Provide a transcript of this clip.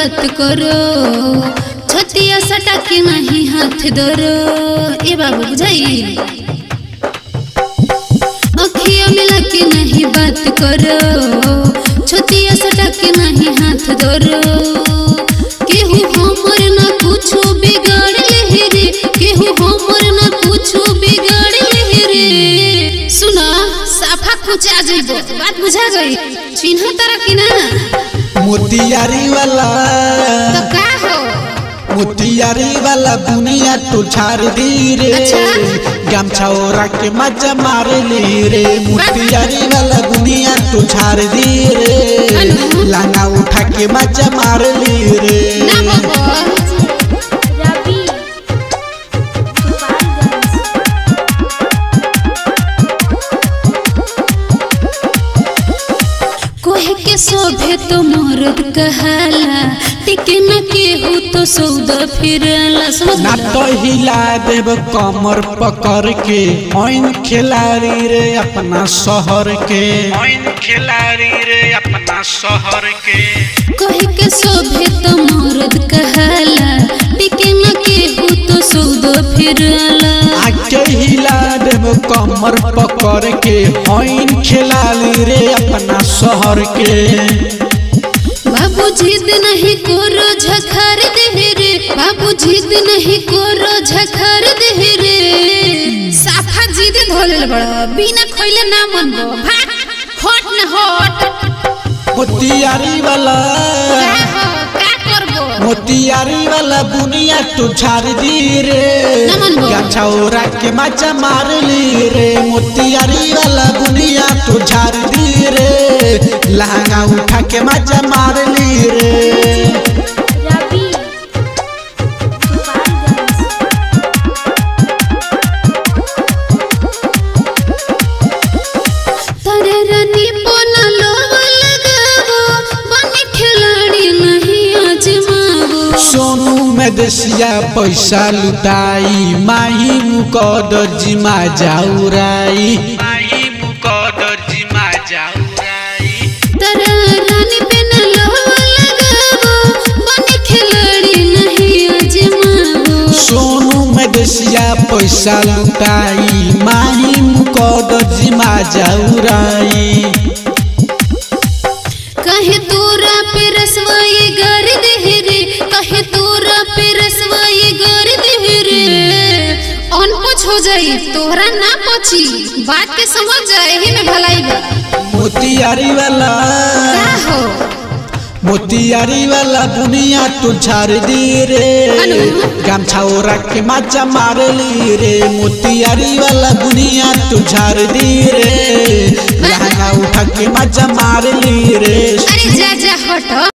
बात करो छतिया सटा के नहीं हाथ धरो ए बाबू बुझाई अखिया मिला के नहीं बात करो छतिया सटा के नहीं हाथ धरो केहू हमर ना कुछो बिगाड़ ले रे केहू हमर ना कुछो बिगाड़ ले रे सुना साफा कुछ आ जाइबो बात बुझा गई चिन्ह तरह की ना मोतियारी वाला तो का हो मोतियारी वाला बुनिया तू छाड़ दी रे अच्छा। गमछा ओरा के मजा मार ली रे मोतियारी वाला बुनिया तू छाड़ दी रे अनु। लांगा उठा के मजा मार ली रे ना बाबा रवि गोपालगंज कोहे के शोभे तो मरद कहाला टिके न केहू तो सौदा फिरला समझ ना ला? तो हिला देव कमर पकड़ के ओइन खिलाड़ी रे अपना शहर के ओइन खिलाड़ी रे अपना शहर के कोहे के शोभे तो मरद कहाला टिके न केहू तो सौदा फिरला आके हिला देव कमर पकड़ के ओइन खिलाड़ी रे अपना शहर के बाबू जिद नहीं करो झखर दे रे बाबू जिद नहीं करो झखर दे रे साफा जिद धोले बड़ा बिना खइले ना मनबो भाग हट न हट मोतियारी वाला का हो का करबो मोतियारी वाला बुनिया तू छाड़ दी रे नमन बो। गाछा ओरा के मजा मार ली रे मोतियारी वाला बुनिया तू छाड़ दी रे लहंगा उठा के मजा मार ली रे रवि गोपालगंज तारे रानी पोना लोवा लगावो बने खिलाड़ी नहीं आजमावो सोनू में देसिया पैसा लुटाई माही मुकद जिमा जाउराई माही मुकद जिमा जाउराई तारे रानी पे न लोवा लगावो बने खिलाड़ी नहीं आजमावो सोनू में देसिया पैसा लुटाई माही मुकद जिमा जाउराई कहे तोरा पे रसवाई गर दे रे कहे तोरा पे रसवाई गर दे रे अनपछ हो जाई तोहरा ना पची बात के समझ जाए ही में भलाई बा मोतियारी वाला का हो मोतियारी वाला दुनिया तू छाड़ दी रे अनु। गमछा ओरा के मजा मार ली रे मोतियारी वाला दुनिया तू छाड़ दी रे लहंगा उठा के मजा मार ली रे अरे जा जा हट